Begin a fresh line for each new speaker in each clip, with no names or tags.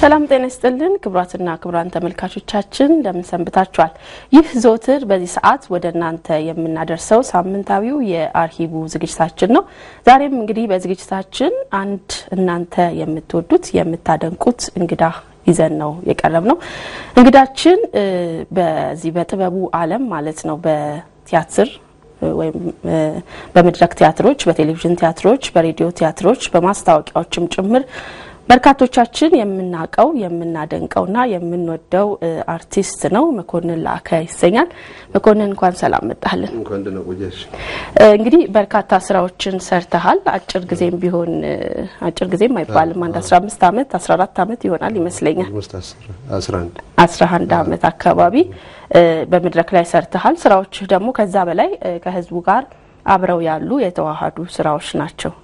ሰላም ጤና ይስጥልን ክቡራትና ክቡራን ተመልካቾቻችን እንደምን ሰንብታችኋል? ይህ ዘወትር በዚህ ሰዓት ወደ እናንተ የምናደርሰው ሳምንታዊው የአርሂቡ ዝግጅታችን ነው። ዛሬም እንግዲህ በዝግጅታችን አንድ እናንተ የምትወዱት የምታደንቁት እንግዳ ይዘን ነው የቀረብ ነው። እንግዳችን በዚህ በጥበቡ ዓለም ማለት ነው በቲያትር ወይም በመድረክ ቲያትሮች፣ በቴሌቪዥን ቲያትሮች፣ በሬዲዮ ቲያትሮች፣ በማስታወቂያዎችም ጭምር በርካቶቻችን የምናውቀው የምናደንቀውና የምንወደው አርቲስት ነው። መኮንን ላከ ይሰኛል። መኮንን እንኳን ሰላም መጣህልን። እንግዲህ በርካታ ስራዎችን ሰርተሃል። አጭር ጊዜም ቢሆን አጭር ጊዜም አይባልም አንድ 15 ዓመት 14 ዓመት ይሆናል ይመስለኛል 11 ዓመት አካባቢ በመድረክ ላይ ሰርተሃል። ስራዎችህ ደግሞ ከዛ በላይ ከህዝቡ ጋር አብረው ያሉ የተዋሃዱ ስራዎች ናቸው።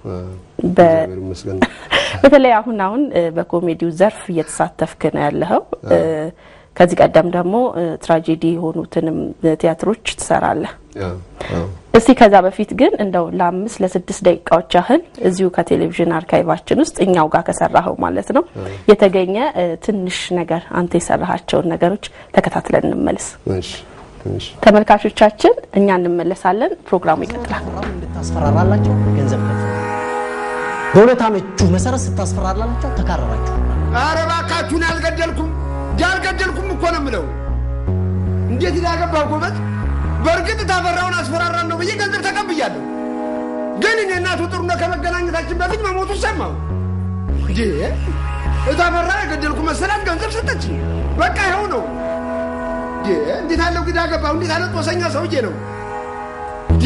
በተለይ አሁን አሁን በኮሜዲው ዘርፍ እየተሳተፍክ ነው ያለኸው። ከዚህ ቀደም ደግሞ ትራጀዲ የሆኑትንም ቲያትሮች ትሰራለህ። እስቲ ከዛ በፊት ግን እንደው ለአምስት ለስድስት ደቂቃዎች ያህል እዚሁ ከቴሌቪዥን አርካይቫችን ውስጥ እኛው ጋር ከሰራኸው ማለት ነው የተገኘ ትንሽ ነገር አንተ የሰራሃቸውን ነገሮች ተከታትለን እንመልስ። ተመልካቾቻችን እኛ እንመለሳለን። ፕሮግራሙ ይቀጥላል።
እንድታስፈራራላቸው ገንዘብ ከፍ በሁለት አመቹ መሰረት ስታስፈራራላቸው ተካረራችሁ።
ኧረ እባካችሁን ያልገደልኩም ያልገደልኩም እኮ ነው የምለው። እንዴት ይዳገባው ጎበዝ። በእርግጥ ታፈራውን አስፈራራለሁ ብዬ ገንዘብ ተቀብያለሁ። ግን እኔ እናቱ ጥሩነህ ከመገናኘታችን በፊት መሞቱ ሰማሁ። እንዴ እታፈራ የገደልኩ መሰላት ገንዘብ ሰጠችኝ። በቃ ይኸው ነው። እንዴት አለው ግዳ ገባው። እንዴት አለ ጦሰኛ ሰውዬ ነው። ዲ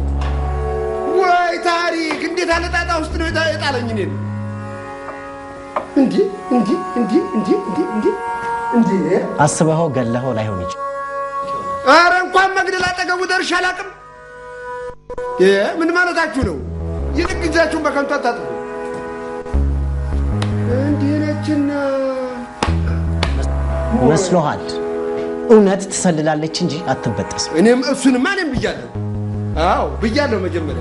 ወይ ታሪክ! እንዴት አለ ጣጣ ውስጥ ነው የጣለኝ እኔን። እንዲ እንዲ እንዲ እንዲ እንዲ እንዲ እንዲ
አስበኸው ገለኸው ላይሆን ይችላል።
ኧረ እንኳን መግደል አጠገቡ ደርሼ አላውቅም። ምን ማለታችሁ ነው? ይልቅ ጊዜያችሁን በከንቱ አታጥፉ። እንዲህ ነችና
መስሎሃል። እውነት ትሰልላለች እንጂ አትበጠስም።
እኔም እሱንማ እኔም ብያለሁ። አዎ ብያለሁ። መጀመሪያ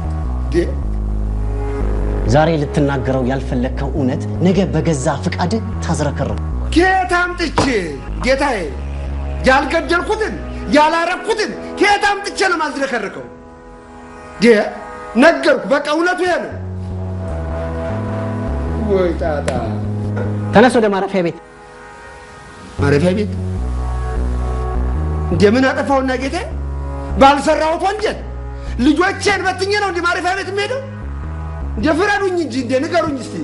ዛሬ ልትናገረው ያልፈለግከው እውነት ነገ በገዛ ፍቃድ ታዝረከረው።
ከየት አምጥቼ ጌታዬ፣ ያልገደልኩትን ያላረኩትን ከየት አምጥቼ ነው ማዝረከርከው? ነገርኩ። በቃ እውነቱ ይሄ ነው። ወይ ጣጣ!
ተነስ ወደ ማረፊያ ቤት።
ማረፊያ ቤት እንደምን አጠፋውና ጌታ ባልሰራሁት ወንጀል ልጆቼን በትኜ ነው እንደ ማረፊያ ቤት የምሄደው? እንደ ፍረዱኝ እንጂ እንደ ንገሩኝ እስቲ።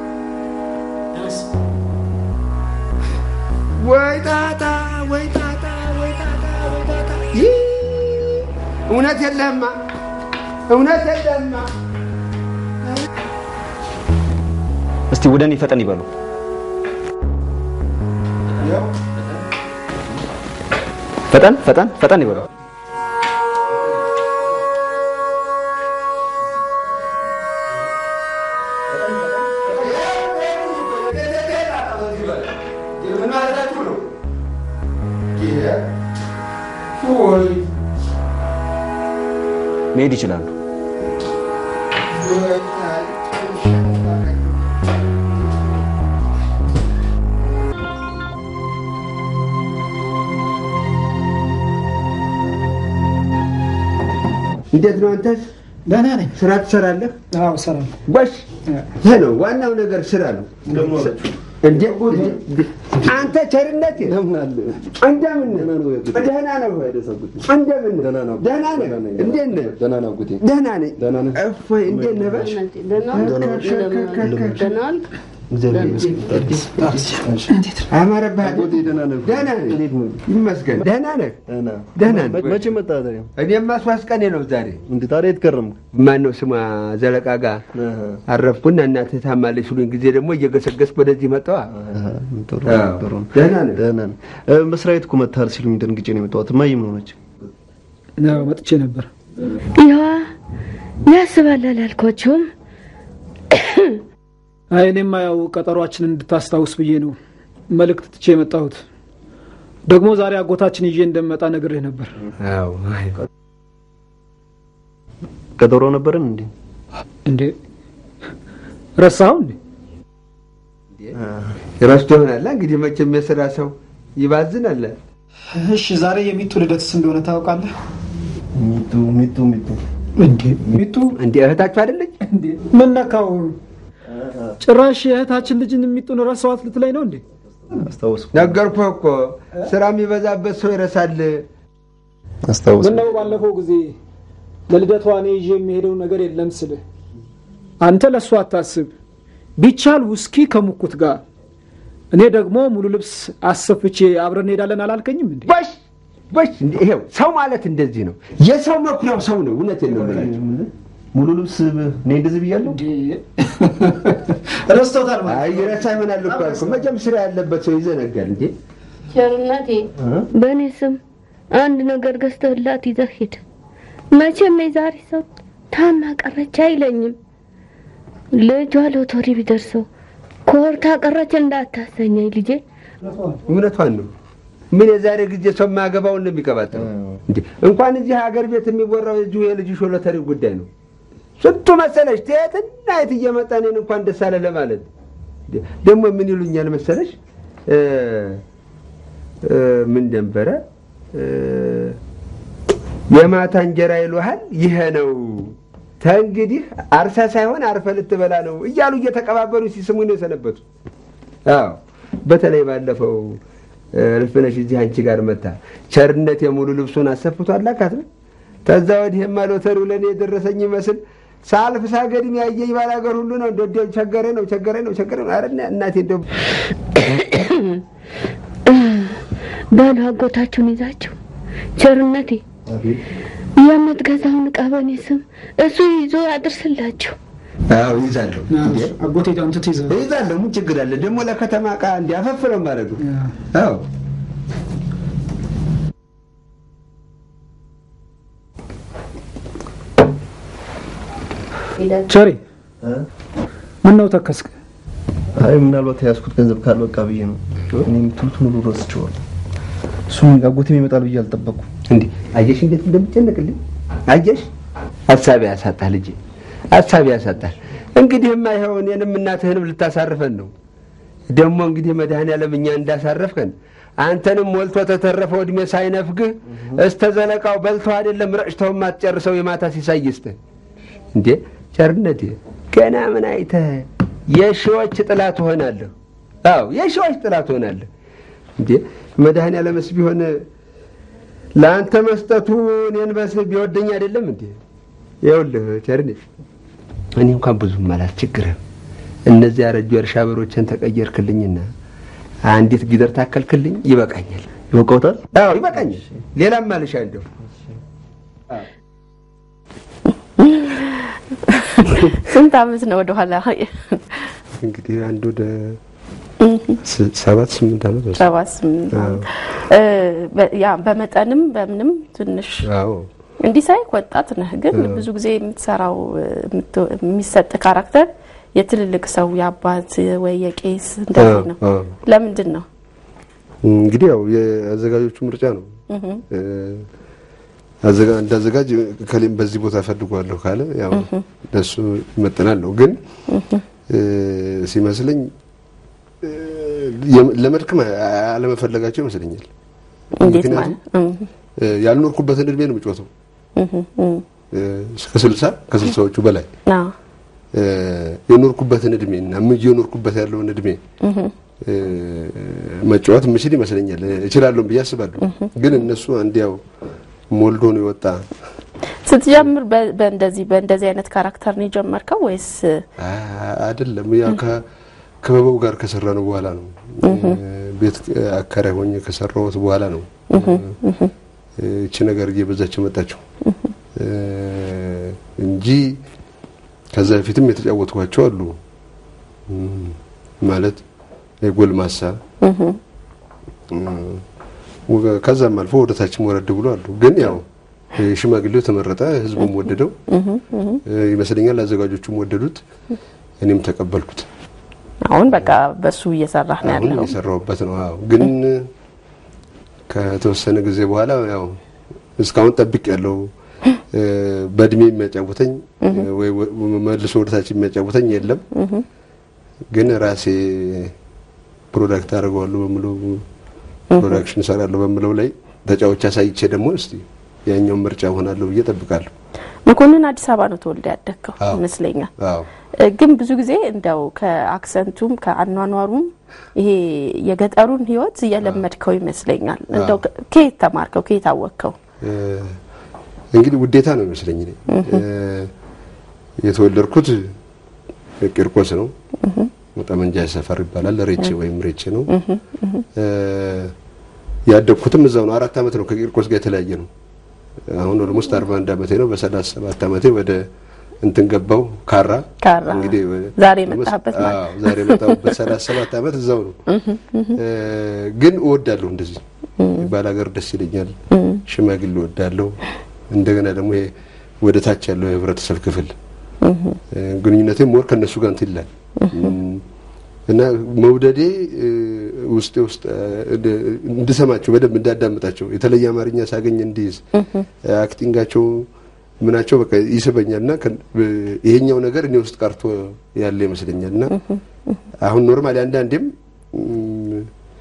ወይ ጣጣ ወይ ጣጣ ወይ ጣጣ ወይ ጣጣ! ይህ እውነት የለህማ እውነት የለህማ።
እስቲ ወደ እኔ ፈጠን ይበሉ። ፈጠን ፈጠን ፈጠን ይበሉ። መሄድ ይችላሉ።
እንዴት ነው አንተስ?
ደህና ነኝ።
ስራ ትሰራለህ?
አዎ እሰራለሁ።
ጎሽ፣ ይህ ነው ዋናው ነገር፣ ስራ ነው። እንዴ አንተ ቸርነት እንደምን ደህና ነው? እንደምን ደህና ነህ? እንዴት ነህ? ደህና ነኝ። እፎይ እንዴት ነህ? በል አማረብህ አይደል? ደህና ነህ? ይመስገን። ደህና ነህ? ደህና ነህ?
መቼ መጣ ታዲያ?
እኔማ ሶስት ቀኔ ነው ዛሬ።
እንዴ ታዲያ የት ከረምክ?
ማነው ስሟ ዘለቃ ጋር አረፍኩና እናትህ ታማለች ሲሉኝ ጊዜ ደግሞ እየገሰገስኩ ወደዚህ መጣዋ።
ጥሩ
አዎ።
ጥሩ ነው።
ደህና ነህ?
ደህና ነኝ። እ፣ መስሪያ ቤት እኮ መጥተሃል ሲሉኝ ደንግጬ ነው የመጣሁት። እማዬ ምን ሆነች?
ያው መጥቼ ነበር።
ይኸዋ ያስባል አላልኳቸውም።
አይ እኔማ ያው ቀጠሯችንን እንድታስታውስ ብዬ ነው መልእክት ትቼ የመጣሁት። ደግሞ ዛሬ አጎታችን ይዤ እንደመጣ ነግሬህ ነበር።
አዎ።
ቀጠሮ ነበረን እንዴ?
እንዴ ረሳኸው እንዴ?
ረስቶ ይሆናል እንግዲህ መቼም የስራ ሰው ይባዝናል።
እሺ ዛሬ የሚጡ ልደትስ እንደሆነ ታውቃለህ?
ሚጡ ሚጡ ሚጡ
እንዴ ሚጡ
እንዲ እህታችሁ አይደለች?
ምን ነካው? ጭራሽ የእህታችን ልጅን የሚጡን ረሳዋት ልትለኝ ነው እንዴ?
አስታወስኩ
ነገርኩህ እኮ ስራ የሚበዛበት ሰው ይረሳል።
አስታወስኩ
ምነው ባለፈው ጊዜ ለልደቷ እኔ ይዤ የሚሄደው ነገር የለም ስልህ አንተ ለእሱ አታስብ፣ ቢቻል ውስኪ ከሙኩት ጋር እኔ ደግሞ ሙሉ ልብስ አሰፍቼ አብረን እንሄዳለን አላልከኝም እንዴ?
በሽ በሽ እንዲ ይሄው ሰው ማለት እንደዚህ ነው። የሰው መኩሪያው ሰው ነው። እውነቴን ነው የምላችሁ።
ሙሉ ልብስ እኔ እንደዚህ ብያለሁ።
ረስቶታል ማለት
አይ ይረሳ ይሆናል እኮ አልኩህ። መቼም ስራ ያለበት ሰው ይዘነጋል እንዴ።
ቸርነቴ በእኔ ስም አንድ ነገር ገዝተህላት ይዘህ ሂድ። መቼም የዛሬ ሰው ታማ ቀረች አይለኝም። ልጇ ሎተሪ ቢደርሰው ኮርታ ቀረች እንዳታሰኘኝ ልጄ።
እውነቷን ነው። ምን የዛሬ ጊዜ ሰው የማያገባውን ነው የሚቀባጥረው እንዴ? እንኳን እዚህ ሀገር ቤት የሚወራው የዚሁ የልጅሽ ሎተሪ ጉዳይ ነው። ስንቱ መሰለሽ ትየትና የት እየመጣ እኔን እንኳን ደስ አለ ለማለት እንዴ። ደግሞ ምን ይሉኛል መሰለሽ እ እ ምን ደንበረ እ የማታ እንጀራ ይሉሃል ይሄ ነው ተንግዲህ አርሳ ሳይሆን አርፈ ልትበላ ነው እያሉ እየተቀባበሉ ሲስሙኝ ነው የሰነበቱ። አዎ በተለይ ባለፈው እልፍነሽ እዚህ አንቺ ጋር መታ ቸርነት የሙሉ ልብሱን አሰፍቶ አላካት ነው። ከዛ ወዲህማ ሎተሪው ለእኔ የደረሰኝ ይመስል ሳልፍ ሳገድም ያየኝ ባላገር ሁሉ ነው እንደ እንዲያው ቸገረ ነው ቸገረ ነው ቸገረ ነው። ኧረ እናቴ እንደው
በሉ አጎታችሁን ይዛችሁ ቸርነቴ የምትገዛውን ዕቃ በእኔ ስም እሱ ይዞ ያድርስላችሁ።
አዎ ይዛለሁ
አጎቴ አንተ ትይዘህ
ይዛለሁ። ምን ችግር አለ ደግሞ ለከተማ ዕቃ እንዲያፈፍለው ማድረጉ። አዎ
ቸሬ ምን ነው ተከስክ?
አይ ምናልባት የያዝኩት ገንዘብ ካልበቃ ብዬ ነው። እኔ የምትሉትን ሁሉ ረስቼዋለሁ። እሱም አጎቴም ይመጣል ብዬ አልጠበቅኩም።
እንዴ አየሽ እንዴት እንደምጨነቅልኝ አየሽ። ሀሳቢ ያሳጣል ልጄ፣ ሀሳቢ ያሳጣል። እንግዲህማ ይኸው እኔንም እናትህንም ልታሳርፈን ነው። ደግሞ እንግዲህ መድኃኔዓለም እኛ እንዳሳረፍከን አንተንም ሞልቶ ተተረፈው እድሜ ሳይነፍግህ እስተ ዘለቃው በልተው አይደለም ረጭተው ማትጨርሰው የማታ ሲሳይ ይስጥህ። እንዴ ቸርነቴ ገና ምን አይተህ የሺዎች ጥላ ትሆናለህ። አዎ የሺዎች ጥላ ትሆናለህ። እንዴ መድኃኔዓለምስ ቢሆን ለአንተ መስጠቱ እኔን በስ ቢወደኝ አይደለም እንዴ? ይኸውልህ ቸርኔ እኔ እንኳን ብዙም አላስቸግርህም። እነዚህ ያረጁ የእርሻ በሮችን ተቀየርክልኝና አንዲት ጊደር ታከልክልኝ ይበቃኛል።
ይበቃውታል?
አዎ ይበቃኛል። ሌላም ማልሻ እንደው
ስንት ዓመት ነው ወደኋላ?
እንግዲህ አንድ ወደ ሰባት ስምንት ዓመት መሰለኝ።
ሰባት ስምንት ዓመት እ በ- ያ በመጠንም በምንም ትንሽ
አዎ
እንዲህ ሳይክ ወጣት ነህ፣ ግን ብዙ ጊዜ የምትሰራው የምት- የሚሰጥ ካራክተር የትልልቅ ሰው የአባት ወይ የቄስ እንደዚህ ነው።
አዎ።
ለምንድን ነው?
እንግዲህ ያው የአዘጋጆቹ ምርጫ ነው። እ፣ አዘጋ እንዳዘጋጅ ከሌም በዚህ ቦታ እፈልጓለሁ ካለ ያው ለሱ ይመጥናል ነው። ግን እ፣ ሲመስለኝ እ፣ የም- ለመድከም አለመፈለጋቸው ይመስለኛል።
እንዴት
ምክንያቱም
ማለት እም፣
እ፣ ያልኖርኩበትን እድሜ ነው የምጮተው እ፣ እስከ ስልሳ ከስልሳዎቹ በላይ
አዎ፣
እ፣ የኖርኩበትን እድሜ እና ምን የኖርኩበት ያለውን እድሜ እ፣ መጫወት የምችል ይመስለኛል። እችላለሁ ብዬ አስባለሁ። ግን እነሱ አንድ ያው ሞልዶ ነው የወጣ
ስትጀምር በ- በእንደዚህ በእንደዚህ አይነት ካራክተር ነው የጀመርከው ወይስ
አ- አይደለም። ያ ከክበበው ጋር ከሰራ ነው በኋላ ነው እ፣ ቤት አከራይ ሆኜ ከሰራሁት በኋላ ነው እ፣ እቺ ነገር እየበዛች መጣችው እ፣ እንጂ ከዛ በፊትም የተጫወትኳቸው አሉ እም፣ ማለት የጎልማሳ እም፣ ወገ- ከዛም አልፎ ወደ ታችም ወረድ ብሎ አሉ። ግን ያው ሽማግሌው ተመረጠ፣ ህዝቡም ወደደው እ፣ ይመስለኛል። አዘጋጆቹም ወደዱት፣ እኔም ተቀበልኩት።
አሁን በቃ በሱ እየሰራህ ነው
አሁን
ያለው?
የሰራሁበት ነው። አዎ ግን ከተወሰነ ጊዜ በኋላ ያው እስካሁን ጠብቅ ያለው በእድሜ የሚያጫውተኝ ወይ ወ- መልሶ ወደታች የሚያጫውተኝ የለም። ግን ራሴ ፕሮዳክት አድርገዋለሁ በምለው ፕሮዳክሽን እሰራለሁ በምለው ላይ ተጫዎች አሳይቼ ደግሞ እስቲ ያኛውን ምርጫ ሆናለሁ ብዬ ጠብቃለሁ።
መኮንን አዲስ አበባ ነው ተወልደ ያደግከው
አዎ።
ይመስለኛል።
አዎ
እ፣ ግን ብዙ ጊዜ እንደው ከአክሰንቱም ከአኗኗሩም ይሄ የገጠሩን ህይወት እየለመድከው ይመስለኛል። እንደው ከ- ከየት ተማርከው? ከየት አወቅከው?
እ፣ እንግዲህ ውዴታ ነው ይመስለኝ እኔ እ፣ የተወለድኩት ቂርቆስ ነው። ጠመንጃ ሰፈር ይባላል። ሬቼ ወይም ሬቼ ነው። እ፣ ያደግኩትም እዛው ነው። አራት ዓመት ነው ከቂርቆስ ጋር የተለያየ ነው። አሁን ኦልሞስት 41 ዓመቴ ነው። በ37 ዓመቴ ወደ እንትን ገባው ካራ
ካራ።
እንግዲህ ወደ-
ዛሬ የመጣህበት ማለት
አዎ፣ ዛሬ የመጣሁበት 37 ዓመት እዛው ነው። እ፣ ግን እወዳለሁ እንደዚህ ባላገር ደስ ይለኛል። ሽማግሌ እወዳለሁ። እንደገና ደግሞ ይሄ ወደ ታች ያለው የህብረተሰብ ክፍል እ፣ ግንኙነቴ ሞር ከነሱ ጋር እንትን ይላል እም፣ እና መውደዴ እ፣ ውስጤ ውስጥ እ፣ እንድሰማቸው በደንብ እንዳዳምጣቸው የተለየ አማርኛ ሳገኝ እንዲይዝ አክቲንጋቸው ምናቸው በቃ ይስበኛል እና ከ- እ፣ ይሄኛው ነገር እኔ ውስጥ ቀርቶ ያለ ይመስለኛል እና አሁን ኖርማሊ አንዳንዴም እም፣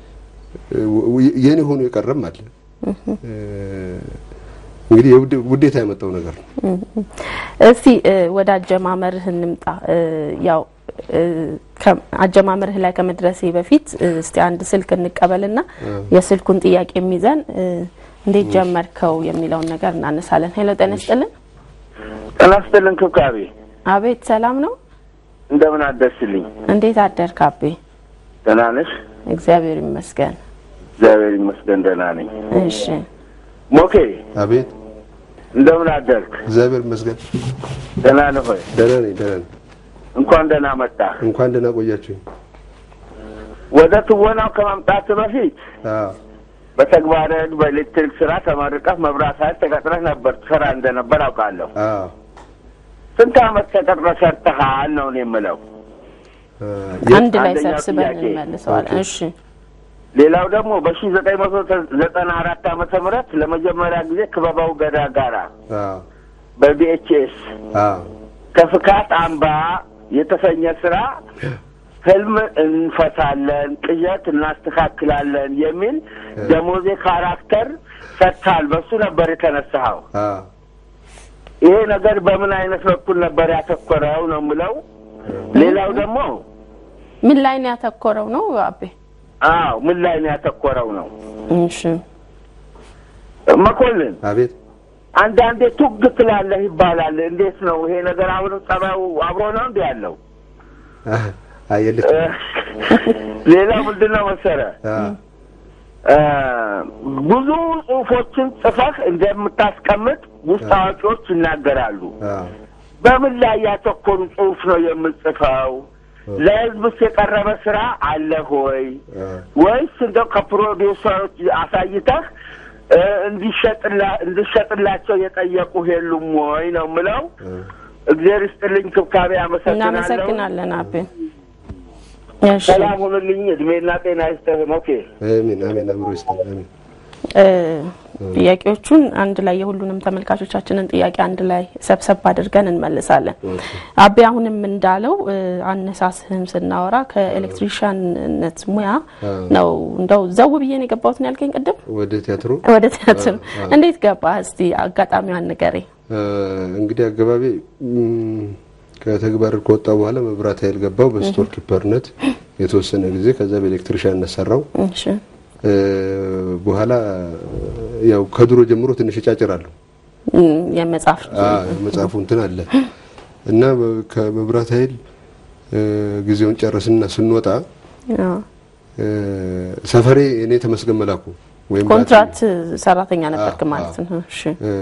እ፣ የኔ ሆኖ የቀረም አለ እ፣ እንግዲህ የውድ- ውዴታ ያመጣው ነገር ነው።
እስቲ እ፣ ወደ አጀማመርህ እንምጣ። እ፣ ያው እ፣ ከ- አጀማመርህ ላይ ከመድረሴ በፊት እ፣ እስቲ አንድ ስልክ እንቀበልና የስልኩን ጥያቄ የሚይዘን እ፣ እንዴት ጀመርከው የሚለውን ነገር እናነሳለን። ሄሎ ጤና ይስጥልን።
ጤና ይስጥልን ክብካቤ፣
አቤት ሰላም ነው።
እንደምን አደርስልኝ?
እንዴት አደርክ አቤ?
ደህና ነሽ?
እግዚአብሔር ይመስገን።
እግዚአብሔር ይመስገን ደህና ነኝ።
እሺ
ሞኬ
አቤት
እንደምን አደርክ?
እግዚአብሔር ይመስገን
ደህና ነህ ሆይ?
ደህና ነኝ ደህና ነኝ።
እንኳን ደህና መጣህ።
እንኳን ደህና ቆያችሁኝ።
ወደ ትወናው ከመምጣት በፊት
አዎ
በተግባረ ዕድ በኤሌክትሪክ ስራ ተመርቀህ መብራት ኃይል ተቀጥረህ ነበር ትሰራ እንደነበር አውቃለሁ።
አዎ
ስንት ዓመት ተቀጥረህ ሰርተሃል ነው እኔ የምለው።
እ፣
አንድ ላይ
አንደኛው
ሰብስበን
ጥያቄ።
እንመልሰዋለን።
ኦኬ።
እሺ
ሌላው ደግሞ በሺ ዘጠኝ መቶ ዘጠና አራት ዓመተ ምህረት ለመጀመሪያ ጊዜ ክበባው ገዳ ጋራ
አዎ
በቢኤችኤስ
አዎ
ከፍካት አምባ የተሰኘ ስራ ህልም እንፈታለን፣ ቅዠት እናስተካክላለን የሚል ደሞዜ ካራክተር ሰጥታል። በሱ ነበር የተነሳኸው።
አዎ
ይሄ ነገር በምን አይነት በኩል ነበር ያተኮረው ነው የምለው። ሌላው ደግሞ
ምን ላይ ነው ያተኮረው ነው አቤ?
አዎ ምን ላይ ነው ያተኮረው ነው።
እሺ
መኮንን
አቤት
አንዳንዴ ቱግ ትላለህ ይባላል። እንዴት ነው ይሄ ነገር? አሁንም ጸባዩ አብሮ ነው እንዲ ያለው።
አየልክ
ሌላው ምንድን ነው መሰለህ እ ብዙ ጽሁፎችን ጽፈህ እንደምታስቀምጥ ውስጥ አዋቂዎች ይናገራሉ። በምን ላይ ያተኮሩ ጽሁፍ ነው የምጽፈው? ለህዝብስ የቀረበ ስራ አለ ሆይ ወይስ እንደው ከፕሮዲውሰሮች አሳይተህ እ እንዲሸጥላ እንዲሸጥላቸው የጠየቁ የሉም ወይ ነው የምለው። እግዚአብሔር ይስጥልኝ፣ ክብካቤ አመሰግናለሁ።
እናመሰግናለን አቤ። እሺ
ሰላም ሁኑልኝ፣ እድሜና ጤና ይስጥህ። ኦኬ
አሜን አሜን። አብሮ ይስጠን አሜን።
እ ጥያቄዎቹን አንድ ላይ የሁሉንም ተመልካቾቻችንን ጥያቄ አንድ ላይ ሰብሰብ አድርገን እንመልሳለን። አቤ አሁንም እንዳለው እ አነሳስህም ስናወራ ከኤሌክትሪሻንነት ሙያ ነው። እንደው ዘው ብዬ ነው የገባሁት ነው ያልከኝ ቅድም
ወደ ቲያትሩ
ወደ ቲያትር እንዴት ገባህ? እስቲ አጋጣሚዋን ንገረኝ።
እ እንግዲህ አገባቢ እም፣ ከተግባር ከወጣ በኋላ መብራት ኃይል ገባው በስቶር ኪፐርነት የተወሰነ ጊዜ። ከዛ በኤሌክትሪሻንነት ሰራው።
እሺ
እ በኋላ ያው ከድሮ ጀምሮ ትንሽ እጫጭራለሁ።
እም፣ የመጽሐፍ
አዎ መጽሐፉ እንትን አለ እና በ- ከመብራት ኃይል እ ጊዜውን ጨረስና ስንወጣ
አዎ፣
እ ሰፈሬ እኔ ተመስገን መላኩ ወይም
ኮንትራት ሰራተኛ ነበርክ
አዎ፣
ማለት ነው። እሺ
እ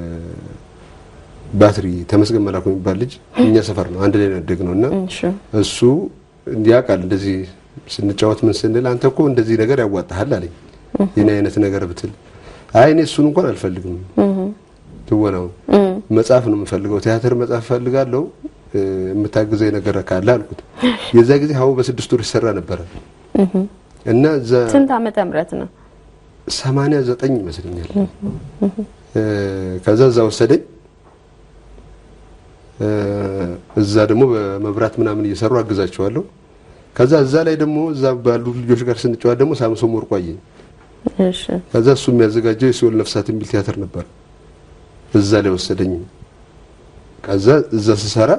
ባትሪ ተመስገን መላኩ የሚባል ልጅ እኛ ሰፈር ነው አንድ ላይ ነው ያደግነው እና
እሺ
እሱ እንዲያውቃል እንደዚህ ስንጫወት ምን ስንል አንተ እኮ እንደዚህ ነገር ያዋጣሃል አለኝ። የኔ አይነት ነገር ብትል አይ እኔ እሱን እንኳን አልፈልግም፣ ትወናው መጽሐፍ ነው የምፈልገው፣ ቲያትር መጽሐፍ እፈልጋለሁ፣ እ፣ የምታግዘኝ ነገር ካለ አልኩት። የዛ ጊዜ ሀው በስድስት ወር ይሰራ ነበረ እና እዛ
ስንት ዓመተ ምህረት ነው?
ሰማንያ ዘጠኝ ይመስለኛል። እ፣ ከዛ እዛ ወሰደኝ። እ፣ እዛ ደግሞ በመብራት ምናምን እየሰሩ አግዛቸዋለሁ።
ከዛ እዛ ላይ ደግሞ እዛ ባሉ ልጆች ጋር ስንጫወት ደግሞ ሳምሶን ወርቁ አየኝ።
እሺ
ከዛ እሱ የሚያዘጋጀው የሲኦል ነፍሳት የሚል ቲያትር ነበር። እዛ ላይ ወሰደኝ። ከዛ እዛ ስሰራ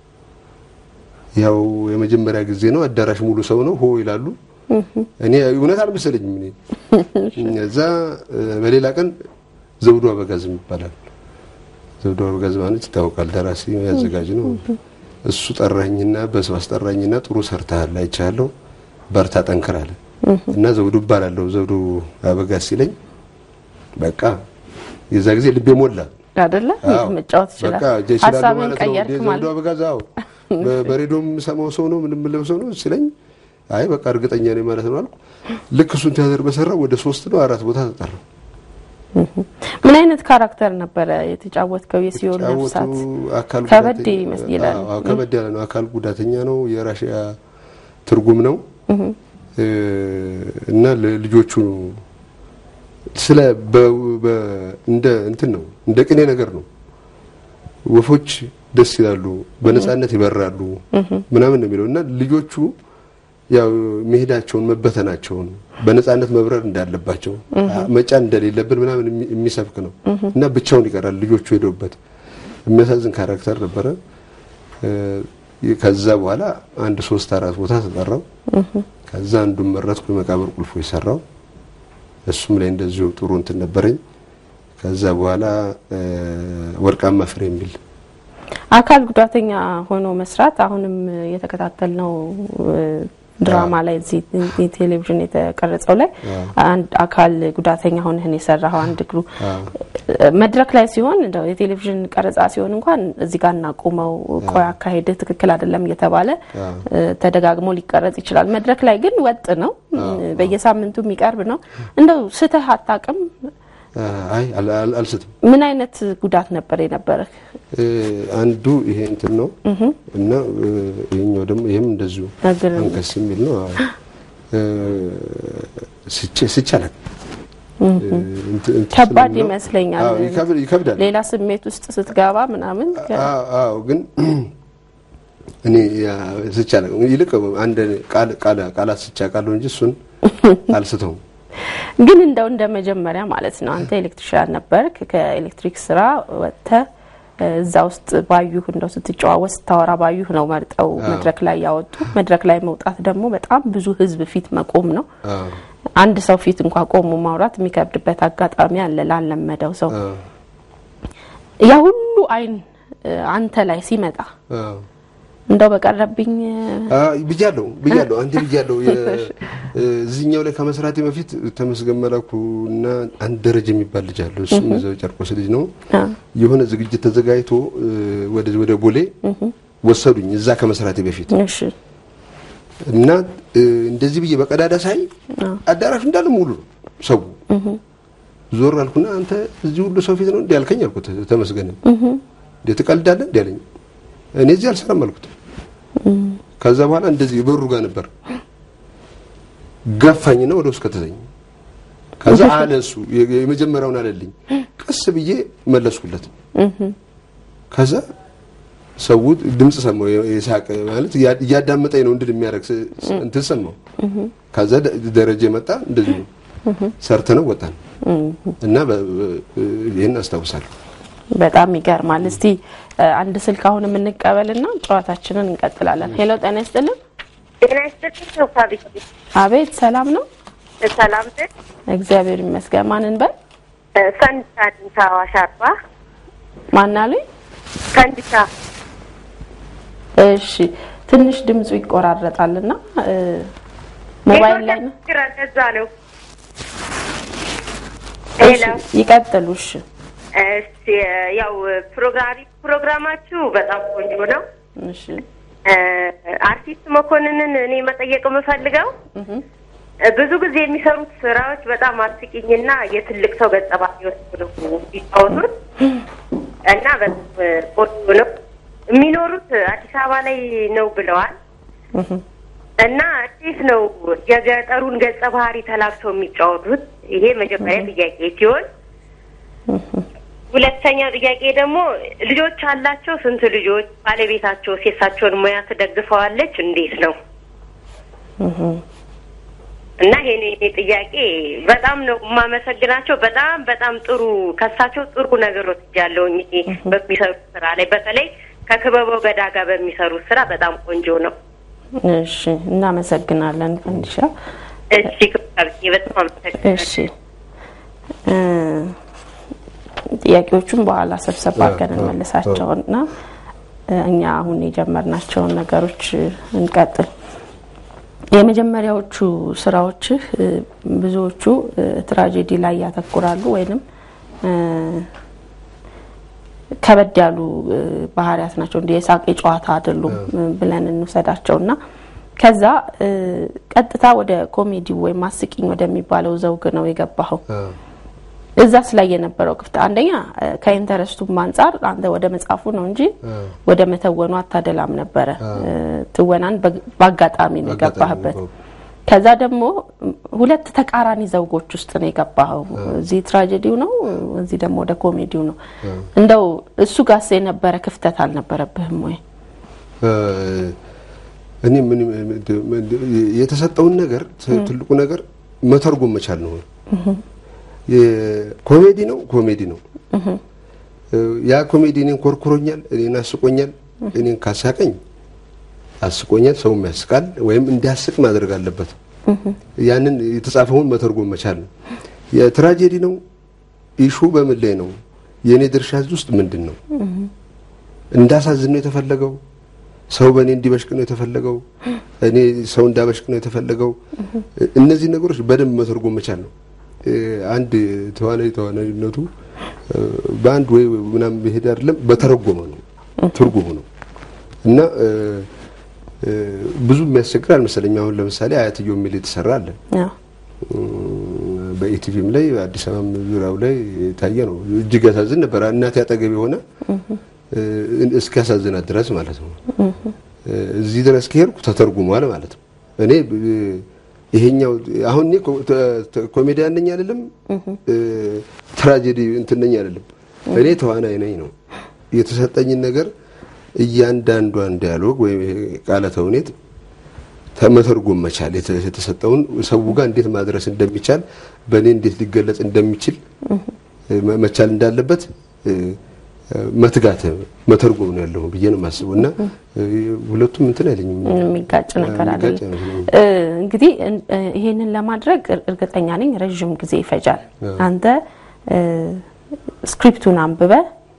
ያው የመጀመሪያ ጊዜ ነው። አዳራሽ ሙሉ ሰው ነው፣ ሆ ይላሉ። እኔ እውነት አልመሰለኝም። እኔ እዛ በሌላ ቀን ዘውዱ አበጋዝ ይባላል። ዘውዱ አበጋዝ ማለት ይታወቃል፣ ደራሲ ያዘጋጅ ነው። እሱ ጠራኝና በሰው አስጠራኝና ጥሩ ሰርተሃል፣ አይቻለሁ፣ በርታ፣ ጠንክር አለ እና ዘውዱ እባላለሁ ዘውዱ አበጋዝ ሲለኝ በቃ የዛ ጊዜ ልቤ ሞላ።
አይደለ መጫወት ይችላል።
በቃ ይችላሉ
ሀሳብን
ማለት ነው።
ቀየርክ
ዘውዱ
ማለት
አበጋዝ አዎ፣ በ- በሬዲዮም የምሰማው ሰው ነው ምንም የምለው ሰው ነው ሲለኝ፣ አይ በቃ እርግጠኛ ነኝ ማለት ነው አልኩ። ልክ እሱን ቲያትር በሰራው ወደ ሶስት ነው አራት ቦታ ተጠራው።
ምን አይነት ካራክተር ነበረ የተጫወትከው? የሲኦል ነፍሳት
የተጫወቱ አካል
ከበድ
ጉዳተኛ-
ይመስል ይላል።
አዎ፣ ከበድ ያለ ነው። አካል ጉዳተኛ ነው። የራሽያ ትርጉም ነው እ፣ እና ልጆቹ ስለ በ- በ- እንደ እንትን ነው እንደ ቅኔ ነገር ነው። ወፎች ደስ ይላሉ፣ በነፃነት ይበራሉ ምናምን ነው የሚለው እና ልጆቹ ያው መሄዳቸውን መበተናቸውን በነፃነት መብረር እንዳለባቸው መጫን እንደሌለብን ምናምን የሚ- የሚሰብክ ነው እና ብቻውን ይቀራል ልጆቹ ሄደውበት የሚያሳዝን ካራክተር ነበረ። እ፣ ከዛ በኋላ አንድ ሶስት አራት ቦታ ተጠራው። ከዛ አንዱን መረጥኩ፣ የመቃብር ቁልፎ የሰራው እሱም ላይ እንደዚሁ ጥሩ እንትን ነበረኝ። ከዛ በኋላ እ፣ ወርቃማ ፍሬ የሚል
አካል ጉዳተኛ ሆኖ መስራት አሁንም የተከታተልነው እ፣ ድራማ ላይ እዚህ ቴሌቪዥን የተቀረጸው ላይ አንድ አካል ጉዳተኛ ሆነህን የሰራኸው አንድ እግሩ መድረክ ላይ ሲሆን እንደው የቴሌቪዥን ቀረጻ ሲሆን እንኳን እዚህ ጋር እናቁመው፣ ቆይ አካሄድ ትክክል አይደለም እየተባለ እ፣ ተደጋግሞ ሊቀረጽ ይችላል። መድረክ ላይ ግን ወጥ ነው፣ በየሳምንቱ የሚቀርብ ነው። እንደው ስተህ አታውቅም?
አይ አል- አል- አልስትም።
ምን አይነት ጉዳት ነበር የነበረህ?
እ፣ አንዱ ይሄ እንትን ነው እና እ፣ ይሄኛው ደግሞ ይሄም እንደዚሁ
እግር
አንከስ የሚል ነው። አዎ። እ፣ ስቼ ስቼ አላውቅም። እ፣ እንትን- እንትን
ከባድ
ስለሚለው-
ይመስለኛል።
አዎ፣ ይከብድ- ይከብዳል።
ሌላ ስሜት ውስጥ ስትገባ ምናምን ከ-
አዎ አዎ፣ ግን እኔ ያ ስቼ አላውቅም። ይልቅ አንድ ቃል ቃል ቃላት ስቼ አውቃለሁ እንጂ እሱን አልስተውም።
ግን እንደው እንደ መጀመሪያ ማለት ነው አንተ ኤሌክትሪሻን ነበርክ። ከኤሌክትሪክ ስራ ወጥተህ እዛ ውስጥ ባዩህ እንደው ስትጨዋወት ስታወራ ባዩህ ነው መርጠው መድረክ ላይ ያወጡ። መድረክ ላይ መውጣት ደግሞ በጣም ብዙ ህዝብ ፊት መቆም ነው።
አዎ
አንድ ሰው ፊት እንኳ ቆሞ ማውራት የሚከብድበት አጋጣሚ አለ ላለመደው ሰው።
አዎ
ያ ሁሉ አይን እ፣ አንተ ላይ ሲመጣ
አዎ
እንደው በቀረብኝ
አይ ብያለሁ ብያለሁ አንዴ ብያለሁ። የ- እዚህኛው ላይ ከመስራቴ በፊት ተመስገን መላኩ እና አንድ ደረጃ የሚባል ልጅ አለ። እሱም እዛው ጨርቆስ ልጅ ነው።
አ፣
የሆነ ዝግጅት ተዘጋጅቶ እ፣ ወደ ወደ ቦሌ ወሰዱኝ እዛ ከመስራቴ በፊት
እሺ
እና እ፣ እንደዚህ ብዬ በቀዳዳ ሳይ አዳራሹ እንዳለ ሙሉ ነው ሰው። ዞር አልኩና አንተ እዚህ ሁሉ ሰው ፊት ነው እንዲህ ያልከኝ አልኩት። ተመስገን እንዴ ትቀልዳለህ እንዲህ አለኝ። እኔ እዚህ አልሰራም አልኩት። ከዛ በኋላ እንደዚህ በሩ ጋር ነበር ገፋኝና ወደ ውስጥ ከተተኝ። ከዛ አለ እሱ የ- የመጀመሪያውን አለልኝ። ቀስ ብዬ መለስኩለት። ከዛ ሰው ድምጽ ሰማው፣ የ- የሳቅ ማለት እያ- እያዳመጠኝ ነው እንድል የሚያደርግ ስ- ስ- እንትን ሰማው። ከዛ ደ- ደረጀ መጣ። እንደዚህ ነው ሰርተነው ወጣን እና በ- በ- ይህን አስታውሳለሁ።
በጣም ይገርማል። እስቲ እ፣ አንድ ስልክ አሁን የምንቀበልና ጨዋታችንን እንቀጥላለን። ሄሎ ጤና ይስጥልን።
ጤና ይስጥልኝ ሶፋ ቢት
አቤት ሰላም ነው?
ሰላም ነህ?
እግዚአብሔር ይመስገን። ማንን በል
ፈንዲሻ ድንታ አዋሽ አርባ
ማናሉኝ?
ፈንዲሻ
እሺ ትንሽ ድምፁ ይቆራረጣልና እ፣ ሞባይል ላይ ነው።
ችግር እንደዛ ነው። ሄሎ
እሺ፣ ይቀጥሉ። እሺ
እሺ፣ ያው ፕሮግራሚ ፕሮግራማችሁ በጣም ቆንጆ ነው።
እሺ
እ፣ አርቲስት መኮንንን እኔ መጠየቅ የምፈልገው እ፣ ብዙ ጊዜ የሚሰሩት ስራዎች በጣም አስቂኝና የትልቅ ሰው ገጸ ባህሪዎች ነው የሚጫወቱት እና በጣም ቆንጆ ነው። የሚኖሩት አዲስ አበባ ላይ ነው ብለዋል። እና እንዴት ነው የገጠሩን ገጸ ባህሪ ተላብሰው የሚጫወቱት? ይሄ መጀመሪያ ጥያቄ ሲሆን ሁለተኛው ጥያቄ ደግሞ ልጆች አላቸው? ስንት ልጆች? ባለቤታቸው የእሳቸውን ሙያ ትደግፈዋለች? እንዴት ነው? እና ይሄኔ የኔ ጥያቄ በጣም ነው የማመሰግናቸው። በጣም በጣም ጥሩ ከሳቸው ጥሩ ነገሮች ያለውኝ በሚሰሩት ስራ ላይ በተለይ ከክበበው ገዳ ጋር በሚሰሩት ስራ በጣም ቆንጆ ነው።
እሺ፣ እናመሰግናለን ፈንዲሻ።
እሺ ክብካቤ በጣም አመሰግናለሁ።
እሺ እ ጥያቄዎቹን በኋላ ሰብሰብ አድርገን እንመልሳቸውና እኛ አሁን የጀመርናቸውን ነገሮች እንቀጥል። የመጀመሪያዎቹ ስራዎችህ እ ብዙዎቹ እ ትራጀዲ ላይ ያተኩራሉ ወይንም እ ከበድ ያሉ እ ባህሪያት ናቸው። እንደ የሳቅ የጨዋታ አይደሉም እ ብለን እንውሰዳቸውና ከዛ እ ቀጥታ ወደ ኮሜዲ ወይም አስቂኝ ወደሚባለው ዘውግ ነው የገባኸው። እዛስ ላይ የነበረው ክፍት አንደኛ እ ከኢንተረስቱም አንጻር አንተ ወደ መጻፉ ነው እንጂ ወደ መተወኑ አታደላም ነበረ። እ ትወናን በግ- በአጋጣሚ ነው የገባህበት። ከዛ ደግሞ ሁለት ተቃራኒ ዘውጎች ውስጥ ነው የገባኸው። እዚህ ትራጀዲው ነው፣ እዚህ ደግሞ ወደ ኮሜዲው ነው። እንደው እሱ ጋስ የነበረ ክፍተት አልነበረብህም ወይ?
እ እኔ ምን የተሰጠውን ነገር ት- ትልቁ ነገር መተርጎም መቻል ነው። ኮሜዲ ነው ኮሜዲ ነው። እ ያ ኮሜዲ እኔን ኮርኩሮኛል፣ እኔን አስቆኛል። እኔን ካሳቀኝ አስቆኛል፣ ሰውም ያስቃል፣ ወይም እንዲያስቅ ማድረግ አለበት። ያንን የተጻፈውን መተርጎም መቻል ነው። የትራጀዲ ነው ኢሹ በምን ላይ ነው? የእኔ ድርሻ እዚህ ውስጥ ምንድን ነው? እንዳሳዝን ነው የተፈለገው? ሰው በእኔ እንዲበሽቅ ነው የተፈለገው? እኔ ሰው እንዳበሽቅ ነው የተፈለገው? እነዚህ ነገሮች በደንብ መተርጎም መቻል ነው። እ አንድ ተዋናይ ተዋናይነቱ እ በአንድ ወይ ምናምን መሄድ አይደለም፣ በተረጎመ ነው ትርጉሙ ነው እና እ እ ብዙ የሚያስቸግር አልመሰለኝም። አሁን ለምሳሌ አያትየው የሚል የተሰራ አለ
አዎ።
በኢቲቪም ላይ አዲስ አበባም ዙሪያው ላይ የታየ ነው። እጅግ ያሳዝን ነበር። እናቴ አጠገብ የሆነ እ እስኪያሳዝናት ድረስ ማለት ነው። እ እዚህ ድረስ ከሄድኩ ተተርጉሟል ማለት ነው። እኔ እ ይሄኛው አሁን እኔ ኮ- ተ- ተ- ኮሜዲያን ነኝ አይደለም፣ እ ትራጀዲ እንትን ነኝ አይደለም። እኔ ተዋናይ ነኝ ነው የተሰጠኝን ነገር እያንዳንዷን ዲያሎግ ወይም ይሄ ቃለ ተውኔት ተመተርጎም መቻል የተ- የተሰጠውን ሰው ጋር እንዴት ማድረስ እንደሚቻል በእኔ እንዴት ሊገለጽ እንደሚችል እ መ- መቻል እንዳለበት እ እ መትጋት መተርጎም ነው ያለው ብዬ ነው የማስበው እና እ ሁለቱም እንትን አይለኝም
የሚጋጭ ነገር
የሚጋጭ
አይደለም።
አይመስለኝም።
እ እንግዲህ እን- እ ይሄንን ለማድረግ እር- እርግጠኛ ነኝ ረዥም ጊዜ ይፈጃል። አንተ እ ስክሪፕቱን አንብበ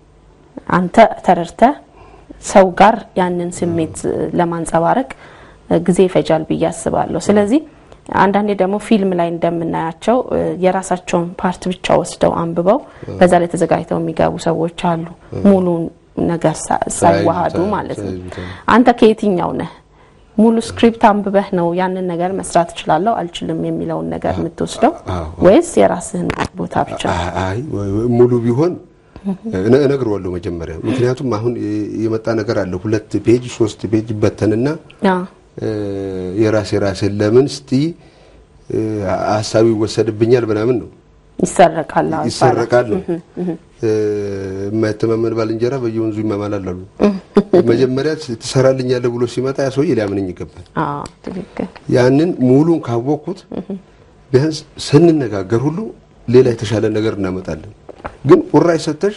አንተ ተረድተ ሰው ጋር ያንን ስሜት እ ለማንጸባረቅ እ ጊዜ ይፈጃል ብዬ አስባለሁ። ስለዚህ አንዳንዴ ደግሞ ፊልም ላይ እንደምናያቸው እ የራሳቸውን ፓርት ብቻ ወስደው አንብበው በዛ ላይ ተዘጋጅተው የሚገቡ ሰዎች አሉ። ሙሉ ነገር ሳ- ሳይዋሃዱ
ሳይዙታ-
ማለት ነው።
ሳይዙታ።
አንተ ከየትኛው ነህ? ሙሉ ስክሪፕት አንብበህ ነው ያንን ነገር መስራት እችላለሁ አልችልም የሚለውን ነገር የምትወስደው
አዎ።
ወይስ የራስህን ቦታ ብቻ?
አይ ወይ- ወይ ሙሉ ቢሆን እነ- እነግረዋለሁ መጀመሪያ። ምክንያቱም አሁን የ- የመጣ ነገር አለ። ሁለት ፔጅ ሶስት ፔጅ በተንና
አዎ።
እ የራሴ ራሴን ለምን እስቲ እ ሀሳቡ ይወሰድብኛል ምናምን ነው
ይሰረቃል አዎ
ይሰረቃል ነው።
ይባላል። እህ፣ እህ።
እ የማይተማመን ባልንጀራ በየወንዙ ይማማላል አሉ። መጀመሪያ ትሰራልኛለህ ብሎ ሲመጣ ያ ሰውዬ ሊያምነኝ ይገባል።
አዎ ትክክል።
ያንን ሙሉን ካወቅኩት ቢያንስ ስንነጋገር ሁሉ ሌላ የተሻለ ነገር እናመጣለን። ግን ቁራጭ ሰተሽ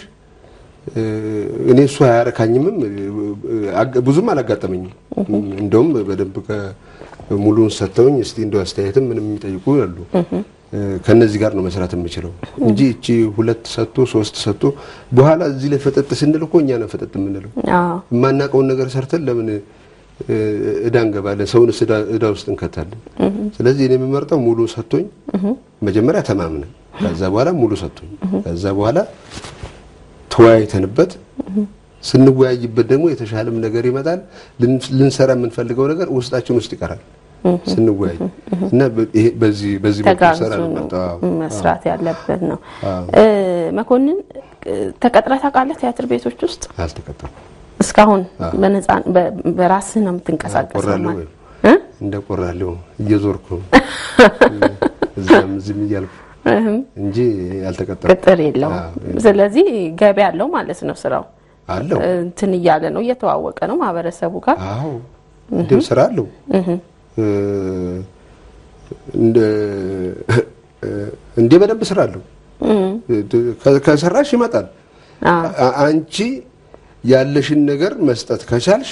እ እኔ እሱ አያረካኝምም እ አጋ- ብዙም አላጋጠመኝም። እንደውም በደንብ ከ- ሙሉን ሰጥተውኝ እስቲ እንደው አስተያየትም ምንም የሚጠይቁ አሉ። እ ከነዚህ ጋር ነው መስራት የምችለው እንጂ እቺ ሁለት ሰጥቶ ሶስት ሰጥቶ በኋላ እዚህ ላይ ፈጠጥ ስንል እኮ እኛ ነን ፈጠጥ የምንለው።
አዎ
የማናውቀውን ነገር ሰርተን ለምን እ እዳ እንገባለን? ሰውንስ እዳ እዳ ውስጥ እንከታለን። ስለዚህ እኔ የምመርጠው ሙሉ ሰጥቶኝ መጀመሪያ ተማምነን ከዛ በኋላ ሙሉ ሰጥቶኝ ከዛ በኋላ ተወያይተንበት ስንወያይበት ደግሞ የተሻለም ነገር ይመጣል። ልን- ልንሰራ የምንፈልገው ነገር ውስጣችን ውስጥ ይቀራል ስንወያይ እና በ- ይሄ በዚህ በዚህ በኩል
ተጋግዞ
ሰራ
ነው
ነው
መስራት ያለበት ነው።
አዎ።
እ መኮንን እ ተቀጥረህ ታውቃለህ ቲያትር ቤቶች ውስጥ?
አልተቀጠልኩም።
እስካሁን
አዎ።
በነፃ በ- በራስህ ነው የምትንቀሳቀሰው
ቆራለሁ
ማለት
ወይ?
እ?
እንደ ቆራለሁ እየዞርኩ እዛም እዚህም እያልኩ
እህም።
እንጂ አልተቀጠልኩም።
ቅጥር የለውም።
አዎ፣
ስለዚህ ገቢ ያለው ማለት ነው ስራው
አለው።
እንትን እያለ ነው እየተዋወቀ ነው ማህበረሰቡ ጋር
አዎ እንዲሁ ስራ አለው። እ፣ እንደ እንዴ በደንብ ስራ አለው። ከ- ከሰራሽ ይመጣል። አ- አንቺ ያለሽን ነገር መስጠት ከቻልሽ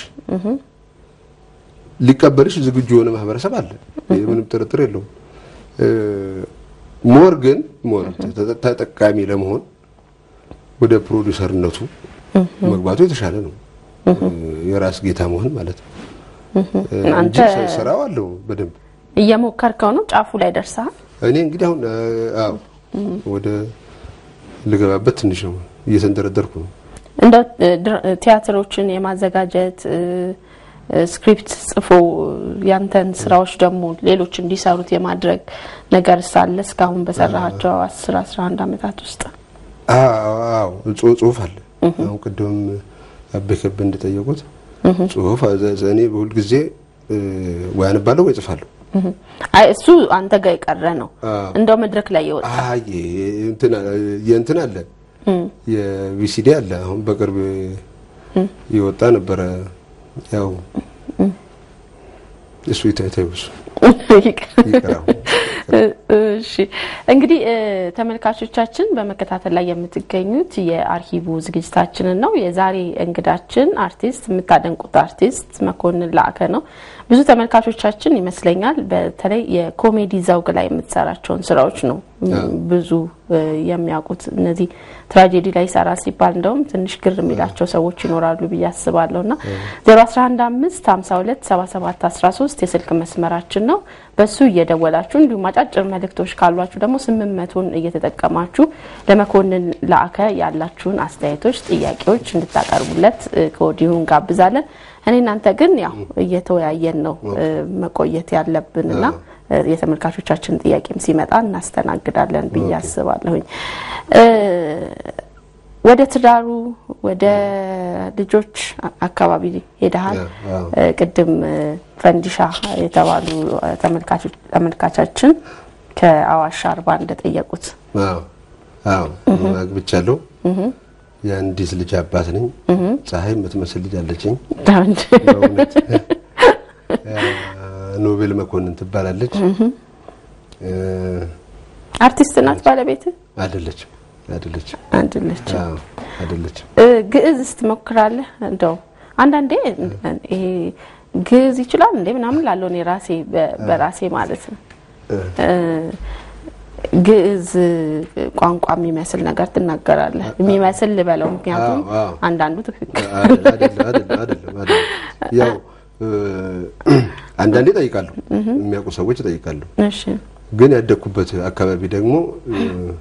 ሊቀበልሽ ዝግጁ የሆነ ማህበረሰብ አለ። ይህ ምንም ጥርጥር የለውም። እ፣ ሞር ግን ሞር ተ- ተጠቃሚ ለመሆን ወደ ፕሮዲሰርነቱ መግባቱ የተሻለ ነው። እ፣ የራስ ጌታ መሆን ማለት ነው እ፣ እንጂ
አንተ-
ስ- ስራው አለው በደንብ
እየሞከርከው ነው? ጫፉ ላይ ደርሰሃል?
እኔ እንግዲህ አሁን እ፣ አዎ ወደ ልገባበት ትንሽ ነው እየተንደረደርኩ ነው።
እንደው እ፣ ድር- ቲያትሮችን የማዘጋጀት እ፣ እ፣ ስክሪፕት ጽፎ ያንተን ስራዎች ደግሞ ሌሎች እንዲሰሩት የማድረግ ነገር ሳለ እስካሁን በሰራሃቸው አስር አስራ አንድ አመታት ውስጥ
አዎ ጽ- ጽሁፍ አለ። አሁን ቅድም አቤ ከበ እንደጠየቁት ጽሁፍ አዘ- እኔ በሁል ጊዜ እ፣ ወይ አነባለሁ ወይ ጽፋለሁ።
አይ እሱ አንተ ጋር የቀረ ነው።
አዎ።
እንደው መድረክ ላይ የወጣ
አይ እንትን የእንትን አለ የቪሲዲ አለ። አሁን በቅርብ የወጣ ነበረ። ያው እሱ ይታይታዩ እሱ ይቅራው።
እሺ እንግዲህ እ፣ ተመልካቾቻችን በመከታተል ላይ የምትገኙት የአርሂቡ ዝግጅታችንን ነው። የዛሬ እንግዳችን አርቲስት የምታደንቁት አርቲስት መኮንን ላዕከ ነው። ብዙ ተመልካቾቻችን ይመስለኛል በተለይ የኮሜዲ ዘውግ ላይ የምትሰራቸውን ስራዎች ነው ም፣ ብዙ እ፣ የሚያውቁት። እነዚህ ትራጀዲ ላይ ይሰራል ሲባል እንደውም ትንሽ ግር የሚላቸው ሰዎች ይኖራሉ ብዬ አስባለሁ ና 0115 52 77 13 የስልክ መስመራችን ነው። በሱ እየደወላችሁ እንዲሁም አጫጭር መልእክቶች ካሏችሁ ደግሞ ስምንት መቶን እየተጠቀማችሁ ለመኮንን ላዕከ ያላችሁን አስተያየቶች፣ ጥያቄዎች እንድታቀርቡለት እ፣ ከወዲሁ እንጋብዛለን። እኔ እናንተ ግን ያው እየተወያየን ነው እ፣ መቆየት ያለብንና እ፣ የተመልካቾቻችን ጥያቄም ሲመጣ እናስተናግዳለን ብዬ አስባለሁኝ። እ፣ ወደ ትዳሩ ወደ ልጆች አ- አካባቢ ሄደሃል።
አዎ።
እ፣ ቅድም እ፣ ፈንዲሻ የተባሉ እ፣ ተመልካቾች- ተመልካቻችን ከአዋሽ አርባ እንደጠየቁት
አዎ አዎ አግብቻለሁ። የአንዲት ልጅ አባት ነኝ። ፀሐይ የምትመስል ልጅ አለችኝ። በእውነት ኖቤል መኮንን ትባላለች። እ፣
አርቲስት ናት ባለቤት
አይደለችም አይደለችም
አንድለች
አዎ አይደለችም።
ግዕዝ ትሞክራለህ? እንደው አንዳንዴ ይሄ ግዕዝ ይችላል እንዴ ምናምን ላለው እኔ ራሴ በ- በራሴ ማለት ነው እ፣ ግዕዝ ቋንቋ የሚመስል ነገር ትናገራለህ። የሚመስል ልበለው፣ ምክንያቱም
አዎ፣ አዎ።
አንዳንዱ ትክክል
አይደለም አይደለም አይደለም አይደለም አይደለም። ያው እ፣ አንዳንዴ እጠይቃለሁ፣ የሚያውቁ ሰዎች እጠይቃለሁ።
እሺ
ግን ያደግኩበት አካባቢ ደግሞ እ፣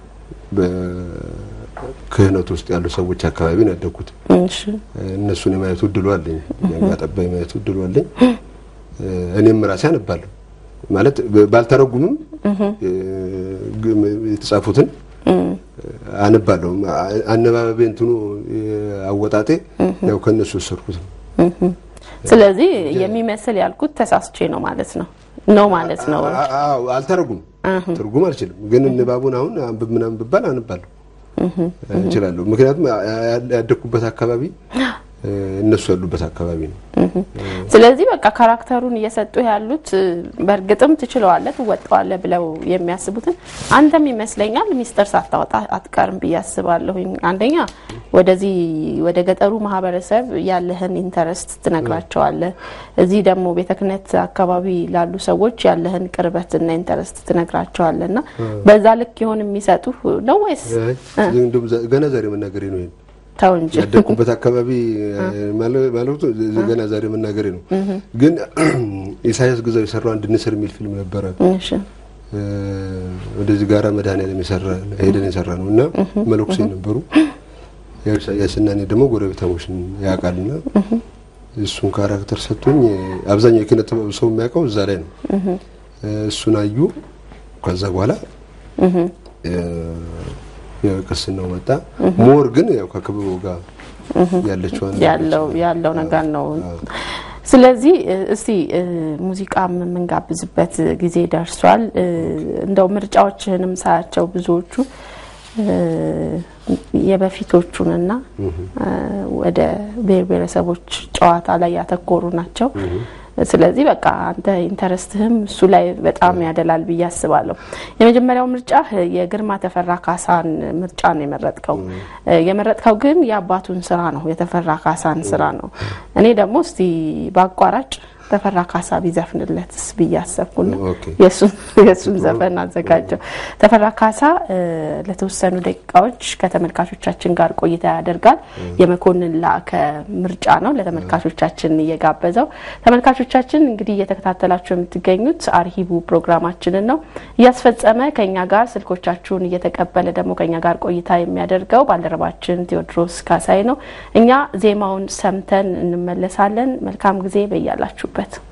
በክህነት ውስጥ ያሉ ሰዎች አካባቢ ነው ያደግኩት።
እሺ
እነሱን የማየቱ እድሉ አለኝ፣ ያጋጠባ የማየቱ እድሉ አለኝ። እ፣ እኔም ራሴ አነባለሁ ማለት ብ- ባልተረጉምም እ፣ ግ- የተጻፉትን አነባለሁ። አ- አነባበቤ እንትኑ እ፣ አወጣጤ ያው ከእነሱ ወሰድኩት ነው።
ስለዚህ የሚመስል ያልኩት ተሳስቼ ነው ማለት ነው ነው ማለት ነው።
አ- አዎ አልተረጉም፣ ትርጉም አልችልም። ግን ንባቡን አሁን አንብብ ምናምን ብባል አነባለሁ እችላለሁ። ምክንያቱም ያ- ያ- ያደግኩበት አካባቢ እ፣ እነሱ ያሉበት አካባቢ ነው።
ስለዚህ በቃ ካራክተሩን እየሰጡ ያሉት እ፣ በእርግጥም ትችለዋለህ፣ ትወጣዋለህ ብለው የሚያስቡትን አንተም ይመስለኛል ሚስጥር ሳታወጣ አትቀርም ብዬ አስባለሁኝ። አንደኛ ወደዚህ ወደ ገጠሩ ማህበረሰብ ያለህን ኢንተረስት ትነግራቸዋለህ። እዚህ ደግሞ ቤተ ክህነት አካባቢ ላሉ ሰዎች ያለህን ቅርበትና ኢንተረስት ትነግራቸዋለህ እና በዛ ልክ ይሆን የሚሰጡ ነው ወይስ
አይ፣ እንደውም ዘ- ገና ዛሬ መናገሬ ነው ይሄን
ተው እንጂ
ያደግኩበት አካባቢ ማለ- ማለቱ ገና ዛሬ መናገሬ ነው። ግን ኢሳያስ ግዛው የሰራው አንድ ንስር የሚል ፊልም ነበረ።
እሺ
እ፣ ወደዚህ ጋራ መድኃኒዓለም የሰራ ሄደን የሰራ ነው እና መለኩሴ ነበሩ። ያው ኢሳያስ እና እኔ ደግሞ ጎረቤታሞች ነን ያውቃልና እሱን ካራክተር ሰጥቶኝ አብዛኛው የኪነ ጥበብ ሰው የሚያውቀው እዛ ላይ ነው። እ፣ እሱን አዩ። ከዛ በኋላ እ፣ ያው ቅስናው መጣ። ሞር ግን ያው ከክበበው ጋር ያለችው
ያለው ያለው ነገር ነው። ስለዚህ እ፣ እስቲ እ፣ ሙዚቃ የምንጋብዝበት ጊዜ ደርሷል። እ፣ እንደው ምርጫዎችህንም ሳያቸው ብዙዎቹ እ፣ የበፊቶቹንና እ፣ ወደ ብሔር ብሔረሰቦች ጨዋታ ላይ ያተኮሩ ናቸው። ስለዚህ በቃ አንተ ኢንተረስትህም እሱ ላይ በጣም ያደላል ብዬ አስባለሁ። የመጀመሪያው ምርጫ የግርማ ተፈራ ካሳን ምርጫ ነው የመረጥከው። የመረጥከው ግን የአባቱን ስራ ነው የተፈራ ካሳን ስራ ነው። እኔ ደግሞ እስቲ በአቋራጭ ተፈራ ካሳ ቢዘፍንለትስ ብዬ አሰብኩና የእሱን ዘፈን አዘጋጀው። ተፈራ ካሳ ለተወሰኑ ደቂቃዎች ከተመልካቾቻችን ጋር ቆይታ ያደርጋል። የመኮንን ላከ ምርጫ ነው ለተመልካቾቻችን እየጋበዘው። ተመልካቾቻችን እንግዲህ እየተከታተላችሁ የምትገኙት አርሂቡ ፕሮግራማችንን ነው። እያስፈጸመ ከኛ ጋር ስልኮቻችሁን እየተቀበለ ደግሞ ከኛ ጋር ቆይታ የሚያደርገው ባልደረባችን ቴዎድሮስ ካሳይ ነው። እኛ ዜማውን ሰምተን እንመለሳለን። መልካም ጊዜ በያላችሁበት።